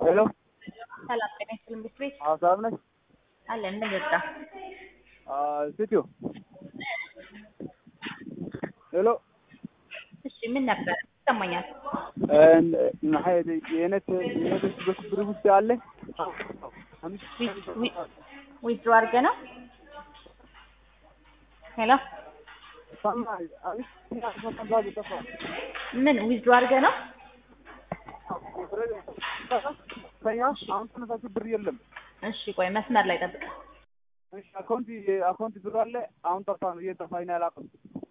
ሄሎ ሰላም ጤና ይስጥልኝ ቤት ቤት አዎ ሰላም ነሽ? አለን እንደገባ ሴትዮ ሄሎ እሺ ምን ነበር ይሰማኛል የነት የነት በክብር ውስጥ አለ ዊዝድሮ አድርገህ ነው ሄሎ ምን ዊዝድሮ አድርገህ ነው አሁን ተነሳችሁ ብር የለም። እሺ ቆይ መስመር ላይ ጠብቅ እሺ አካውንት አካውንት ብር አለ። አሁን ጠፋ ነው እየጠፋኝ ነው አላውቅም።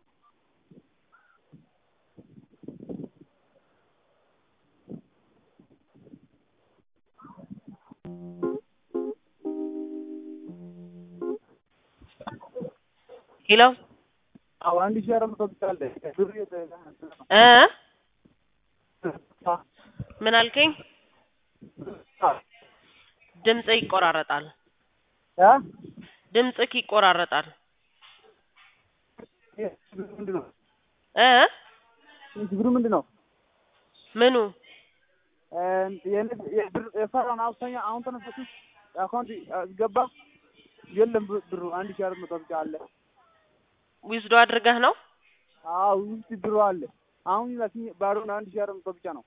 ሄሎ አዎ አንድ ሺህ አራት መቶ ብቻ አለ ብር እ ምን አልከኝ? ድምጽህ ይቆራረጣል። እ ድምጽህ ይቆራረጣል። ምንድን ነው እ ችግሩ ምንድን ነው? ምኑ የሰራን አብዛኛ አሁን ተነሳችሁ አካውንት ገባ የለም ብሩ አንድ ሺህ አራት መቶ ብቻ አለ። ዊዝዶ አድርገህ ነው? አዎ ውስጥ ብሩ አለ። አሁን ላኪኝ ባዶ ነው አንድ ሺህ አራት መቶ ብቻ ነው።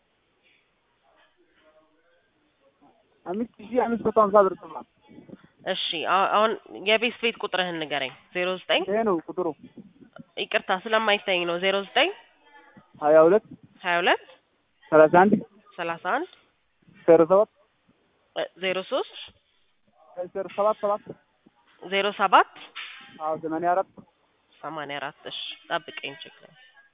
አምስት ሺህ አምስት መቶ ሀምሳ ብር ጥሏል። እሺ አ- አሁን የቤት ቤት ቁጥርህን ንገረኝ። ዜሮ ዘጠኝ ይሄ ነው ቁጥሩ ይቅርታ ስለማይታኝ ነው። ዜሮ ዘጠኝ ሀያ ሁለት ሀያ ሁለት ሰላሳ አንድ ሰላሳ አንድ ዜሮ ሰባት ዜሮ ሶስት ዜሮ ሰባት ሰባት ዜሮ ሰባት አዎ ሰማንያ አራት ሰማንያ አራት እሺ ጠብቀኝ ችግር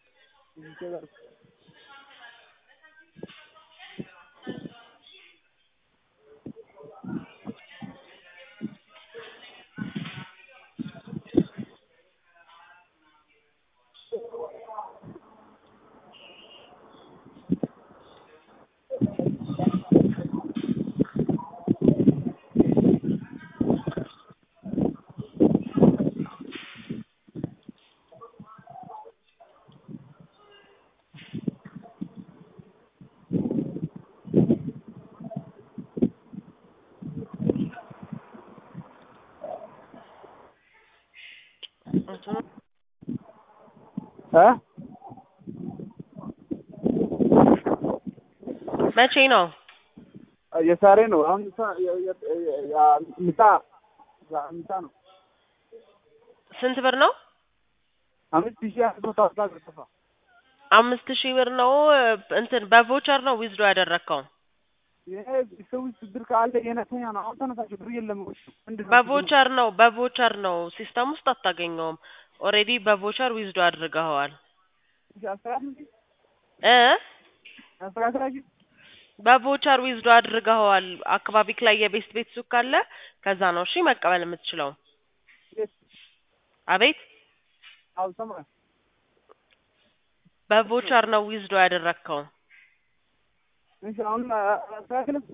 እ መቼ ነው? የዛሬ ነው። አሁን ምሳ ምሳ ምሳ ነው። ስንት ብር ነው? አምስት ሺህ አምስት መቶ ሀምሳ ብር ጠፋ። አምስት ሺህ ብር ነው። እንትን በቮቸር ነው ዊዝዶ ያደረግከው? ይሄ ሰው ውስጥ ብር ካለ የነተኛ ነው። አሁን ተነሳችሁ ብር የለም። ምንድን ነው በቮቸር ነው በቮቸር ነው። ሲስተም ውስጥ አታገኘውም። ኦልሬዲ በቮቸር ዊዝዶ አድርገኸዋል ችግሩ? አስተካክል እ አስተካክላችሁ በቮቸር ዊዝዶ አድርገኸዋል። አካባቢክ ላይ የቤስት ቤት ሱቅ ካለ ከዛ ነው እሺ መቀበል የምትችለው። አቤት አዎ ሰማህ። በቮቸር ነው ዊዝዶ ያደረግከው። እሺ አሁን አስተካክልም።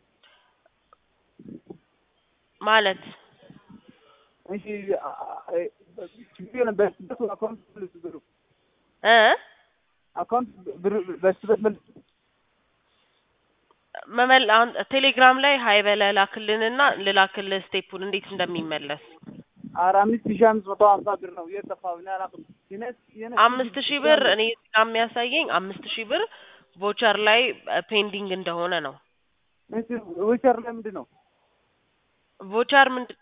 ማለት እሺ ችግር የለም። በስበት አካውንት መልስ ብሩ እ አካውንት ብር በስበት መልስ መመል አሁን ቴሌግራም ላይ ሀይ በለህ ላክልንና ልላክልህ ስቴፑን እንዴት እንደሚመለስ ኧረ አምስት ሺህ አምስት መቶ ሀምሳ ብር ነው የጠፋው። እኔ አላውቅም። የኔ- የኔ- አምስት ሺህ ብር እኔ እዚህ ጋር የሚያሳየኝ አምስት ሺህ ብር ቮቸር ላይ ፔንዲንግ እንደሆነ ነው። እሺ ዊቸር ላይ ምንድን ነው? ቮቸር ምንድን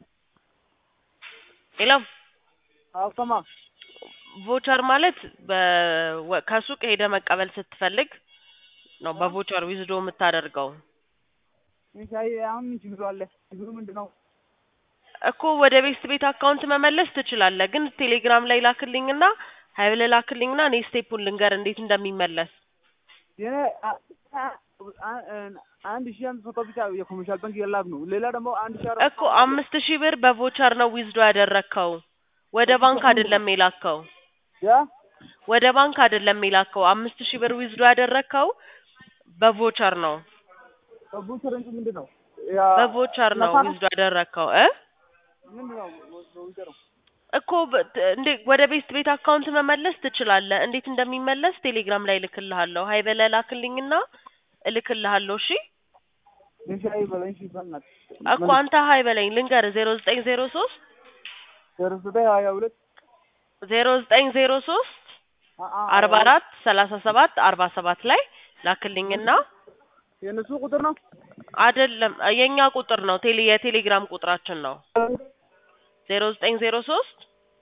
ሌላው አዎ ሰማህ። ቮቸር ማለት በ- ከሱቅ ሄደ መቀበል ስትፈልግ ነው በቮቸር ዊዝዶ የምታደርገው እሺ አይ አሁን ምን ችግሩ አለ? ችግሩ ምንድን ነው? እኮ ወደ ቤስት ቤት አካውንት መመለስ ትችላለህ፣ ግን ቴሌግራም ላይ ላክልኝና ሀይ ብለህ ላክልኝና እኔ ስቴፑን ልንገር እንዴት እንደሚመለስ የኔ አ- አ- አ- አንድ ሺህ አምስት መቶ ብቻ የኮመርሻል ባንክ የላክ ነው። ሌላ ደግሞ አንድ ሺህ አራት እኮ አምስት ሺህ ብር በቮቸር ነው ዊዝዶ ያደረግከው። ወደ ባንክ አይደለም የላከው። ያ ወደ ባንክ አይደለም የላከው። አምስት ሺህ ብር ዊዝዶ ያደረግከው በቮቸር ነው። ቡቸር እንጂ ምንድን ነው? ያ በቮቸር ነው ነፋ- ዊዝዶ ያደረግከው እ ምንድን ነው በቡቸር ነው? እኮ በ- ት- እንዴ ወደ ቤስት ቤት አካውንት መመለስ ትችላለህ። እንዴት እንደሚመለስ ቴሌግራም ላይ እልክልሃለሁ። ሀይ በለህ ላክልኝና እልክልሃለሁ። እሺ እሺ አይበለኝ እሺ በእናትህ እኮ አንተ ሀይ በለኝ ልንገርህ ዜሮ ዘጠኝ ዜሮ ሶስት ዜሮ ዘጠኝ ሀያ ሁለት ዜሮ ዘጠኝ ዜሮ ሶስት አርባ አራት ሰላሳ ሰባት አርባ ሰባት ላይ ላክልኝና የእነሱ ቁጥር ነው አይደለም የኛ ቁጥር ነው ቴሌ የቴሌግራም ቁጥራችን ነው ዜሮ ዘጠኝ ዜሮ ሶስት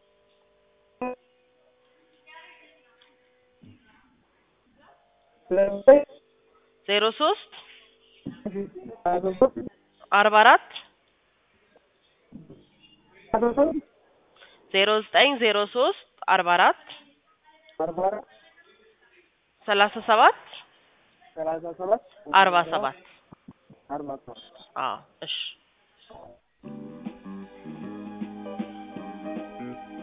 ዜሮ ሶስት አርባ አራት ዜሮ ዘጠኝ ዜሮ ሶስት አርባ አራት ሰላሳ ሰባት ሰላሳ ሰባት አርባ ሰባት አርባ ሰባት አዎ እሺ